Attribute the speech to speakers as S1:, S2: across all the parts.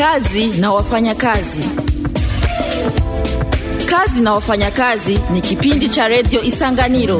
S1: Kazi na wafanyakazi. Kazi na wafanyakazi ni kipindi cha redio Isanganiro.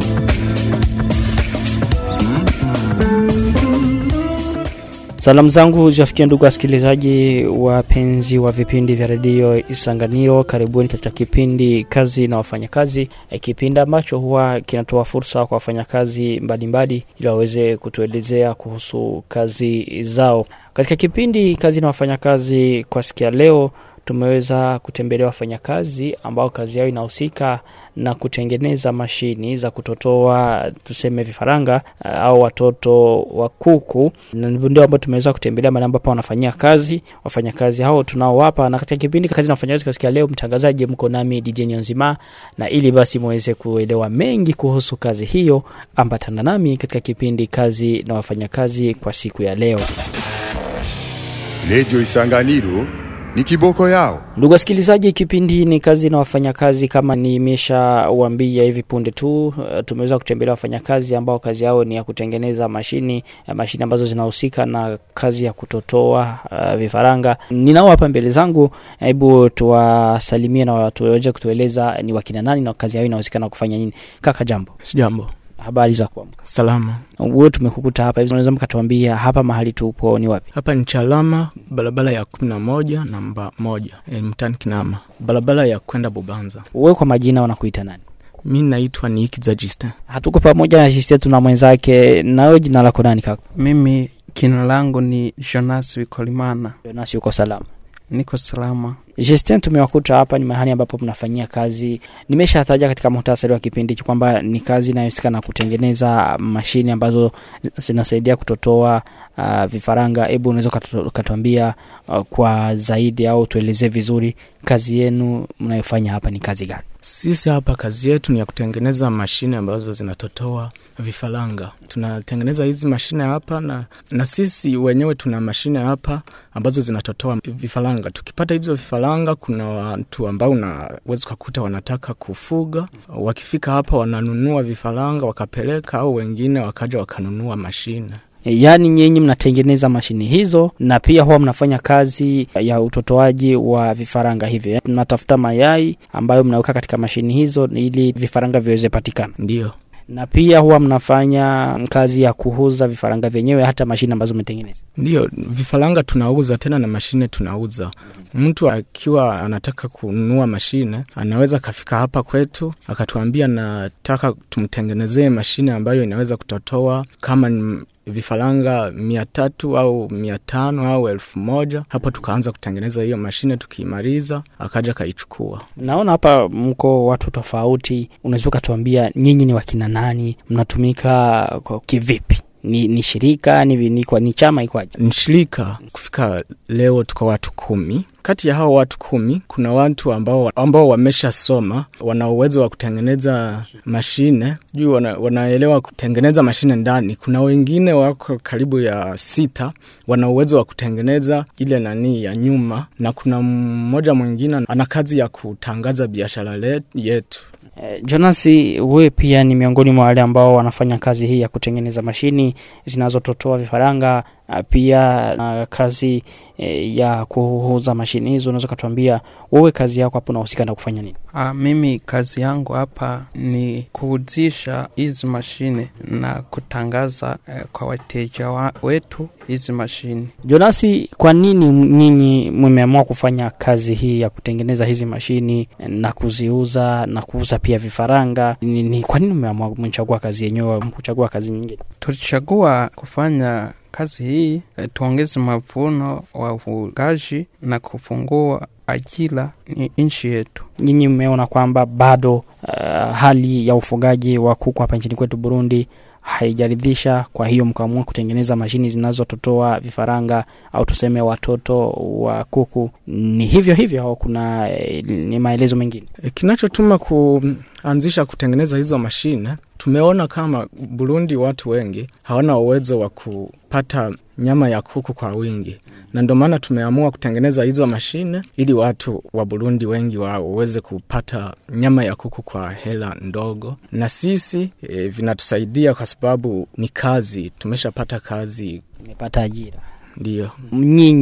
S2: Salamu zangu ziwafikia ndugu wasikilizaji wapenzi wa vipindi vya redio Isanganiro. Karibuni katika kipindi kazi na wafanyakazi, e, kipindi ambacho huwa kinatoa fursa kwa wafanyakazi mbalimbali ili waweze kutuelezea kuhusu kazi zao. Katika kipindi kazi na wafanyakazi kwa sikia leo tumeweza kutembelea wafanyakazi ambao kazi yao inahusika na kutengeneza mashini za kutotoa tuseme vifaranga uh, au watoto wa kuku, na ndio ambao tumeweza kutembelea mahali ambapo wanafanyia kazi wafanyakazi hao tunaowapa. Na katika kipindi kazi na wafanyakazi kasikia leo, mtangazaji mko nami DJ Nzima, na ili basi muweze kuelewa mengi kuhusu kazi hiyo, ambatana nami katika kipindi kazi na wafanyakazi kwa siku ya leo.
S3: Redio Isanganiro ni kiboko yao.
S2: Ndugu wasikilizaji, kipindi ni kazi na wafanyakazi. Kama nimeshawambia hivi punde tu, uh, tumeweza kutembelea wafanyakazi ambao kazi yao ni ya kutengeneza mashini uh, mashini ambazo zinahusika na kazi ya kutotoa uh, vifaranga. Ninao hapa mbele zangu, hebu tuwasalimie na watu waweze kutueleza ni wakina nani na kazi yao inahusika na kufanya nini. Kaka, jambo.
S4: Sijambo.
S2: Habari za kuamka?
S4: Salama.
S2: Wewe tumekukuta hapa hivi, unaweza mkatuambia hapa mahali tupo ni wapi?
S4: Hapa ni Chalama, barabara ya kumi na moja namba moja e, mtani Kinama, barabara ya kwenda Bubanza.
S2: Wewe kwa majina wanakuita nani?
S4: Mi naitwa Niikiza Justin.
S2: Hatuko pamoja na sisi, tuna mwenzake. Nawe jina lako nani kaka?
S5: Mimi jina langu ni Jonas Wikolimana,
S2: Nasi uko salama?
S5: niko salama.
S2: Justin, tumewakuta hapa ni mahali ambapo mnafanyia kazi. Nimeshataja katika muhtasari wa kipindi hichi kwamba ni kazi inayohusika na kutengeneza mashine ambazo zinasaidia kutotoa uh, vifaranga. Hebu unaweza ukatu- ukatuambia uh, kwa zaidi au tuelezee vizuri kazi yenu mnayofanya hapa ni kazi gani?
S4: Sisi hapa kazi yetu ni ya kutengeneza mashine ambazo zinatotoa vifaranga. Tunatengeneza hizi mashine hapa na, na sisi wenyewe tuna mashine hapa ambazo zinatotoa vifaranga. Tukipata hivyo vifaranga, kuna watu ambao unaweza ukakuta wanataka kufuga, wakifika hapa wananunua vifaranga wakapeleka, au wengine wakaja wakanunua mashine.
S2: Yaani nyinyi mnatengeneza mashini hizo na pia huwa mnafanya kazi ya utotoaji wa vifaranga hivyo. Mnatafuta mayai ambayo mnaweka katika mashini hizo ili vifaranga viweze patikana,
S4: Ndiyo.
S2: na pia huwa mnafanya kazi ya kuuza vifaranga vyenyewe, hata mashine ambazo mmetengeneza.
S4: Ndiyo, vifaranga tunauza tena na mashine tunauza. Mtu akiwa anataka kununua mashine anaweza akafika hapa kwetu akatuambia, nataka tumtengenezee mashine ambayo inaweza kutotoa kama ni vifaranga mia tatu au mia tano au elfu moja hapo tukaanza kutengeneza hiyo mashine. Tukiimaliza akaja akaichukua.
S2: Naona hapa mko watu tofauti, unaweza ukatuambia nyinyi ni wakina nani, mnatumika kwa kivipi? Ni, ni shirika ni, ni, kwa, ni chama ikwaje?
S4: Ni shirika. Kufika leo tuko watu kumi. Kati ya hao watu kumi kuna watu ambao, ambao wameshasoma wana uwezo wa kutengeneza mashine juu wana, wanaelewa kutengeneza mashine ndani. Kuna wengine wako karibu ya sita wana uwezo wa kutengeneza ile nani ya nyuma, na kuna mmoja mwingine ana kazi ya kutangaza biashara le- yetu.
S2: Eh, Jonasi, wewe pia ni miongoni mwa wale ambao wanafanya kazi hii ya kutengeneza mashini zinazototoa vifaranga, ah, pia na kazi eh, ya kuuza mashini hizo. Unaweza ukatuambia wewe kazi yako hapo unahusika na kufanya nini?
S5: Ah, mimi kazi yangu hapa ni kuuzisha hizi mashine na kutangaza eh, kwa wateja wa, wetu hizi mashine.
S2: Jonasi, kwa nini nyinyi mmeamua kufanya kazi hii ya kutengeneza hizi mashini na kuziuza na kuuza pia vifaranga? Ni, ni kwa nini mmeamua mchagua kazi yenyewe mkuchagua kazi nyingine?
S5: Tulichagua kufanya kazi hii eh, tuongeze mavuno wa ufugaji na kufungua ajira ni nchi yetu.
S2: Nyinyi mmeona kwamba bado uh, hali ya ufugaji wa kuku hapa nchini kwetu Burundi haijaridhisha, kwa hiyo mkaamua kutengeneza mashini zinazototoa vifaranga au tuseme watoto wa kuku. Ni hivyo hivyo au kuna eh, ni maelezo mengine?
S4: E, kinachotuma kuanzisha kutengeneza hizo mashine, tumeona kama Burundi watu wengi hawana uwezo wa kupata nyama ya kuku kwa wingi, na ndio maana tumeamua kutengeneza hizo mashine ili watu wa Burundi wengi wao waweze kupata nyama ya kuku kwa hela ndogo, na sisi e, vinatusaidia kwa sababu ni kazi, tumeshapata kazi,
S2: Nimepata ajira.
S4: ndiyo.
S2: Nyinyi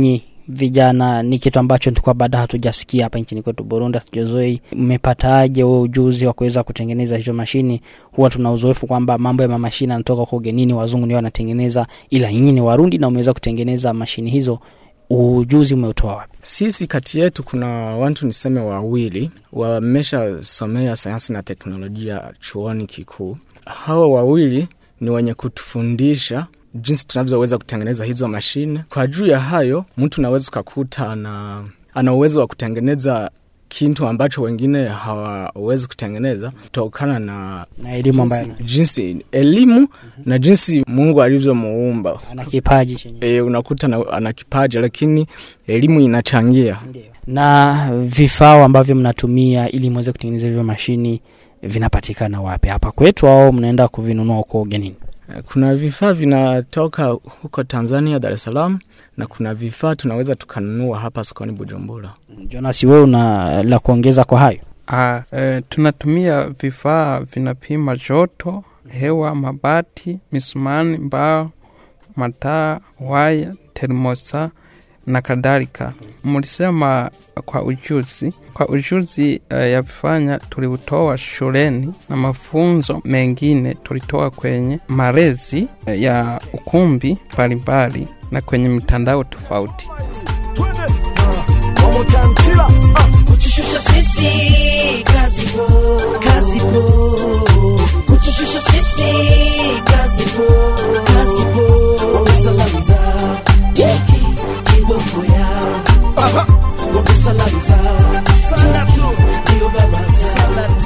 S2: vijana ni kitu ambacho tulikuwa baada hatujasikia hapa nchini kwetu Burundi, hatujazoei. Mmepataje huo ujuzi wa kuweza kutengeneza hizo mashini? Huwa tuna uzoefu kwamba mambo ya mamashini yanatoka kwa ugenini, wazungu ndio wanatengeneza, ila nyinyi ni Warundi na umeweza kutengeneza mashini hizo. Ujuzi umeutoa wapi?
S4: Sisi kati yetu kuna watu niseme wawili wameshasomea sayansi na teknolojia chuoni kikuu. Hawa wawili ni wenye kutufundisha jinsi tunavyoweza kutengeneza hizo mashine. Kwa juu ya hayo, mtu unaweza ukakuta ana, ana uwezo wa kutengeneza kitu ambacho wengine hawawezi kutengeneza kutokana na
S2: Na elimu ambayo
S4: jinsi elimu na jinsi Mungu alivyomuumba.
S2: ana kipaji chenyewe.
S4: E, unakuta na, ana kipaji lakini elimu inachangia.
S2: Na vifaa ambavyo mnatumia ili mweze kutengeneza hivyo mashini vinapatikana wapi? Hapa kwetu au mnaenda kuvinunua huko ugenini?
S4: Kuna vifaa vinatoka huko Tanzania, Dar es Salaam, na kuna vifaa tunaweza tukanunua hapa sokoni Bujumbura.
S2: Jonas, wewe una la kuongeza kwa hayo?
S5: Ah, e, tunatumia vifaa vinapima joto, hewa, mabati, misumani, mbao, mataa, waya, termosa na kadhalika. Mlisema kwa ujuzi, kwa ujuzi e, ya vifanya tuliutoa shuleni na mafunzo mengine tulitoa kwenye malezi e, ya ukumbi mbalimbali na kwenye mitandao tofauti.
S6: kutushusha sisi kazi po kazi po kutushusha sisi kazi po kazi po wamesalamiza jeki kiboko yao wamesalamiza salatu ndio baba salatu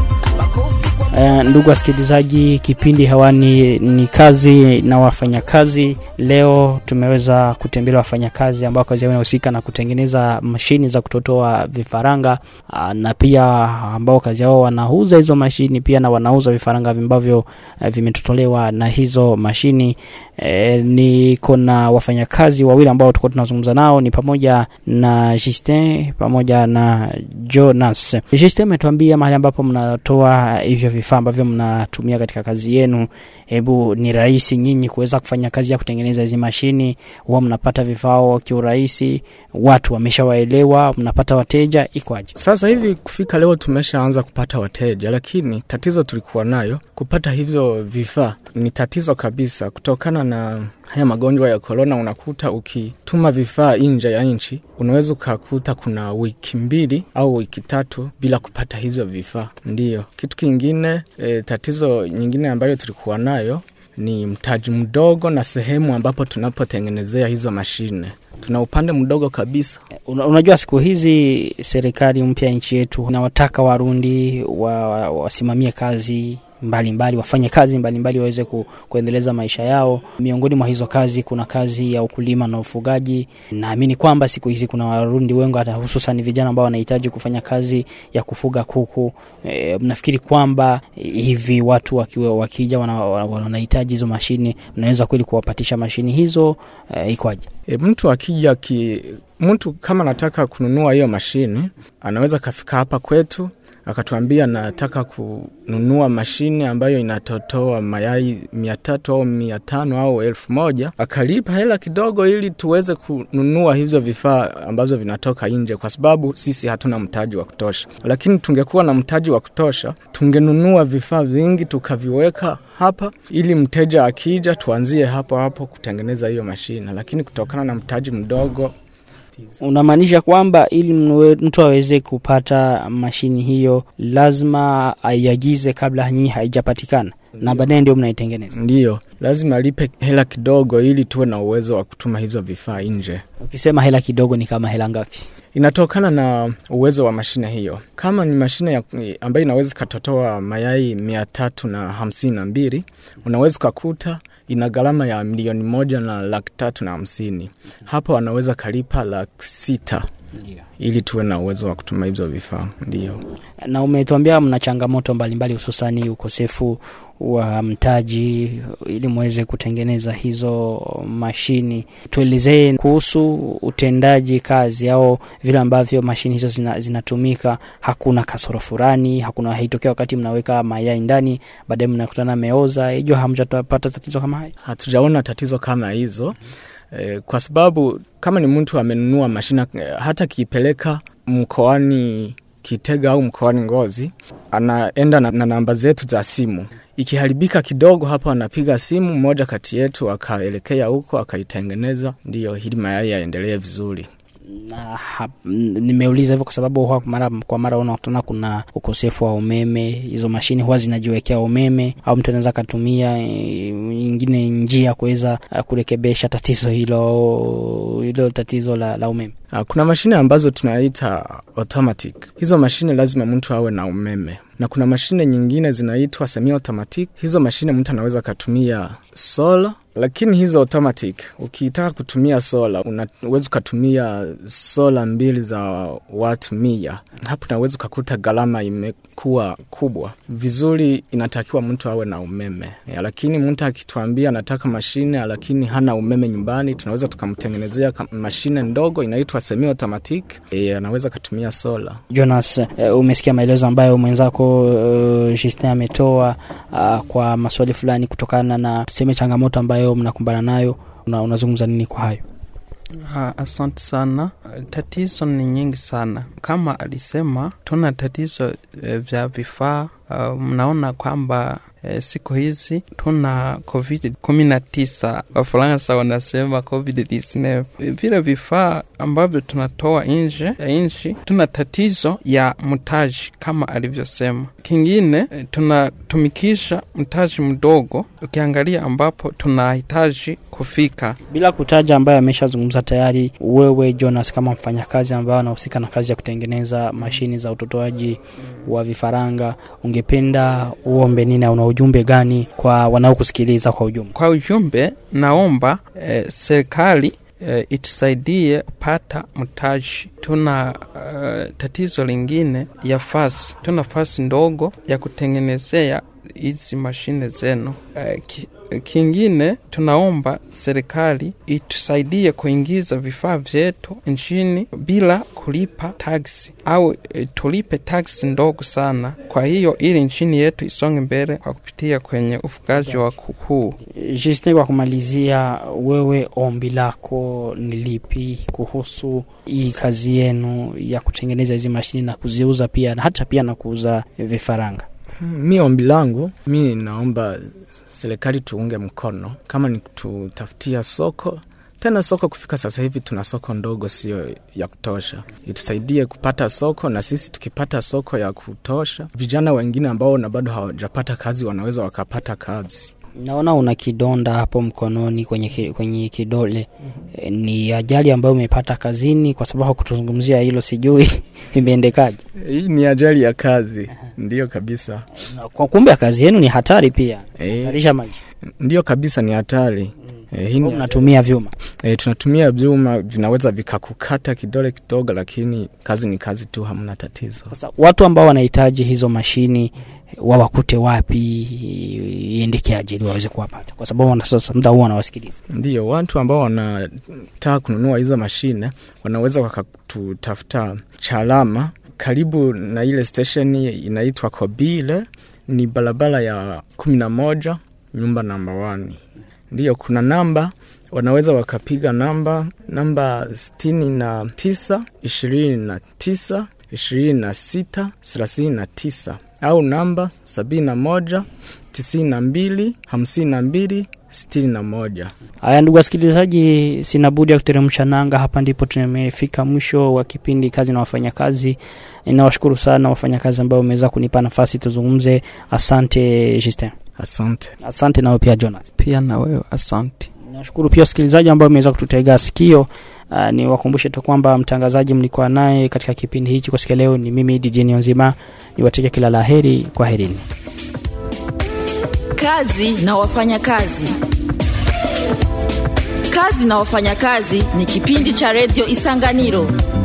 S6: makofi kwa
S2: Uh, ndugu wasikilizaji, kipindi hewani ni kazi na wafanyakazi. Leo tumeweza kutembelea wafanyakazi ambao kazi yao inahusika na kutengeneza mashini za kutotoa vifaranga uh, na pia ambao kazi yao wanauza hizo mashini pia na wanauza vifaranga ambavyo uh, vimetotolewa na hizo mashini. E, niko na wafanyakazi wawili ambao tulikuwa tunazungumza nao ni pamoja na Justin pamoja na Jonas. Justin ametuambia mahali ambapo mnatoa hivyo vifaa ambavyo mnatumia katika kazi yenu. Hebu ni rahisi nyinyi kuweza kufanya kazi ya kutengeneza hizi mashini? Huwa mnapata vifaa kiurahisi? Watu wameshawaelewa? Mnapata wateja? Ikwaje?
S4: Sasa hivi kufika leo tumeshaanza kupata wateja, lakini tatizo tulikuwa nayo kupata hivyo vifaa ni tatizo kabisa, kutokana na haya magonjwa ya korona. Unakuta ukituma vifaa nje ya nchi, unaweza ukakuta kuna wiki mbili au wiki tatu bila kupata hivyo vifaa. Ndiyo kitu kingine. E, tatizo nyingine ambayo tulikuwa nayo ni mtaji mdogo na sehemu ambapo tunapotengenezea hizo mashine tuna upande mdogo kabisa.
S2: Una, unajua siku hizi serikali mpya ya nchi yetu inawataka Warundi wa- wasimamie kazi mbalimbali mbali, wafanye kazi mbalimbali waweze ku, kuendeleza maisha yao. Miongoni mwa hizo kazi kuna kazi ya ukulima na ufugaji. Naamini kwamba siku hizi kuna Warundi wengi hata hususan vijana ambao wanahitaji kufanya kazi ya kufuga kuku. E, mnafikiri kwamba e, hivi watu wakiwa wakija wana- wana- wanahitaji hizo mashini, mnaweza kweli kuwapatisha mashini hizo? E, ikwaje?
S4: E, mtu akija ki, mtu kama anataka kununua hiyo mashine anaweza kafika hapa kwetu akatuambia nataka kununua mashine ambayo inatotoa mayai mia tatu au mia tano au elfu moja akalipa hela kidogo ili tuweze kununua hivyo vifaa ambavyo vinatoka nje, kwa sababu sisi hatuna mtaji wa kutosha. Lakini tungekuwa na mtaji wa kutosha, tungenunua vifaa vingi tukaviweka hapa ili mteja akija tuanzie hapo hapo kutengeneza hiyo mashine, lakini kutokana na mtaji mdogo
S2: Unamaanisha kwamba ili mwe- mtu aweze kupata mashini hiyo lazima aiagize kabla nyinyi haijapatikana na baadaye ndio mnaitengeneza.
S4: ndiyo lazima alipe hela kidogo ili tuwe na uwezo wa kutuma hivyo vifaa nje.
S2: Ukisema hela kidogo ni kama hela ngapi?
S4: Inatokana na uwezo wa mashine hiyo. Kama ni mashine ya, ambayo inaweza ikatotoa mayai mia tatu na hamsini na mbili unaweza ukakuta ina gharama ya milioni moja na laki tatu na hamsini. Hapo anaweza kalipa laki sita ili tuwe na uwezo wa kutuma hivyo vifaa. Ndiyo.
S2: Na umetuambia mna changamoto mbalimbali, hususani ukosefu wa mtaji ili muweze kutengeneza hizo mashini. Tuelezee kuhusu utendaji kazi au vile ambavyo mashini hizo zina, zinatumika. Hakuna kasoro fulani, hakuna haitokea wakati mnaweka mayai ndani, baadaye mnakutana meoza, hiyo hamjapata tatizo kama hayo?
S4: Hatujaona tatizo kama hizo, e, kwa sababu kama ni mtu amenunua mashine e, hata kiipeleka mkoani Kitega au mkoani Ngozi, anaenda na, na namba zetu za simu. Ikiharibika kidogo hapo, anapiga simu, mmoja kati yetu akaelekea huko akaitengeneza, ndiyo ili mayai yaendelee vizuri.
S2: na hap, n- nimeuliza hivyo kwa sababu huwa mara kwa mara unakutana kuna ukosefu wa umeme hizo mashine huwa zinajiwekea umeme au mtu anaweza akatumia eh, nyingine njia ya kuweza eh, kurekebesha tatizo hilo hilo tatizo la, la umeme
S4: Ah, Kuna mashine ambazo tunaita automatic. Hizo mashine lazima mtu awe na umeme, na kuna mashine nyingine zinaitwa semi automatic. Hizo mashine mtu anaweza akatumia sola, lakini hizo automatic ukitaka kutumia sola unaweza ukatumia sola mbili za watu mia. Hapo unaweza ukakuta gharama imekuwa kubwa. Vizuri, inatakiwa mtu awe na umeme ya, lakini mtu akituambia anataka mashine lakini hana umeme nyumbani, tunaweza tukamtengenezea ka- mashine ndogo inaitwa semi automatic e, anaweza katumia sola.
S2: Jonas, uh, umesikia maelezo ambayo mwenzako uh, Justin ametoa uh, kwa maswali fulani kutokana na tuseme changamoto ambayo mnakumbana nayo. Una, unazungumza nini kwa hayo?
S5: Ah, asante sana. Tatizo ni nyingi sana, kama alisema, tuna tatizo eh, vya vifaa. Ah, mnaona kwamba eh, siku hizi tuna covid kumi na tisa, Wafaransa wanasema covid 19. Vile vifaa ambavyo tunatoa nje ya nchi, tuna tatizo ya mtaji kama alivyosema. Kingine eh, tunatumikisha mtaji mdogo, ukiangalia ambapo tunahitaji kufika
S2: Bila kutaja ambayo ameshazungumza tayari, wewe Jonas, kama mfanyakazi ambaye anahusika na kazi ya kutengeneza mashini za utotoaji wa vifaranga, ungependa uombe nini au una ujumbe gani kwa wanaokusikiliza kwa ujumla?
S5: Kwa ujumbe, naomba eh, serikali eh, itusaidie pata mtaji. Tuna eh, tatizo lingine ya fasi, tuna fasi ndogo ya kutengenezea hizi mashine zenu. Eh, ki, kingine tunaomba serikali itusaidie kuingiza vifaa vyetu nchini bila kulipa taksi au e, tulipe taksi ndogo sana. Kwa hiyo ili nchini yetu isonge mbele kwa kupitia kwenye ufugaji wa kuku.
S2: Justin, kwa kumalizia, wewe ombi lako ni lipi kuhusu hii kazi yenu ya kutengeneza hizi mashini na kuziuza pia na hata pia na kuuza vifaranga?
S4: Mi ombi langu, mi naomba serikali tuunge mkono, kama ni kututafutia soko tena soko kufika sasa hivi tuna soko ndogo, sio ya kutosha. Itusaidie kupata soko, na sisi tukipata soko ya kutosha, vijana wengine ambao na bado hawajapata kazi wanaweza wakapata kazi.
S2: Naona una kidonda hapo mkononi kwenye, ki, kwenye kidole. E, ni ajali ambayo umepata kazini? Kwa sababu kutuzungumzia hilo sijui imeendekaje.
S4: Hii ni ajali ya kazi, ndiyo kabisa.
S2: Na Kwa kumbe kazi yenu ni hatari pia,
S4: Eh,
S2: hatarisha maisha.
S4: ndiyo kabisa, ni hatari. Eh, hii ni
S2: Mnatumia vyuma.
S4: E, tunatumia vyuma vinaweza vikakukata kidole kidogo, lakini kazi ni kazi tu, hamna tatizo.
S2: Sasa watu ambao wanahitaji hizo mashini wawakute wapi, iendekeaje ili waweze kuwapata? Kwa sababu wana- sasa muda huu wanawasikiliza.
S4: Ndiyo, watu ambao wanataka kununua hizo mashine wanaweza wakatutafuta Chalama, karibu na ile stesheni inaitwa Kobile, ni barabara ya kumi na moja nyumba namba wani. Ndiyo, kuna namba wanaweza wakapiga namba namba sitini na tisa ishirini na tisa ishirini na sita thelathini na tisa au namba sabini na moja tisini na mbili hamsini na mbili sitini na moja.
S2: Haya, ndugu wasikilizaji, sina budi ya kuteremsha nanga. Hapa ndipo tumefika mwisho wa kipindi kazi na wafanyakazi. Ninawashukuru sana wafanyakazi ambao wameweza kunipa nafasi tuzungumze. Asante Justin,
S4: Asante.
S2: asante nawe pia Jonas.
S5: Pia na wewe asante.
S2: Nashukuru pia wasikilizaji ambao wameweza kututega sikio. Uh, ni wakumbushe tu kwamba mtangazaji mlikuwa naye katika kipindi hichi kwa siku ya leo ni mimi DJ Nzima. Niwatakia kila la heri, kwa herini.
S1: Kazi na wafanyakazi. Kazi na wafanyakazi ni kipindi cha redio Isanganiro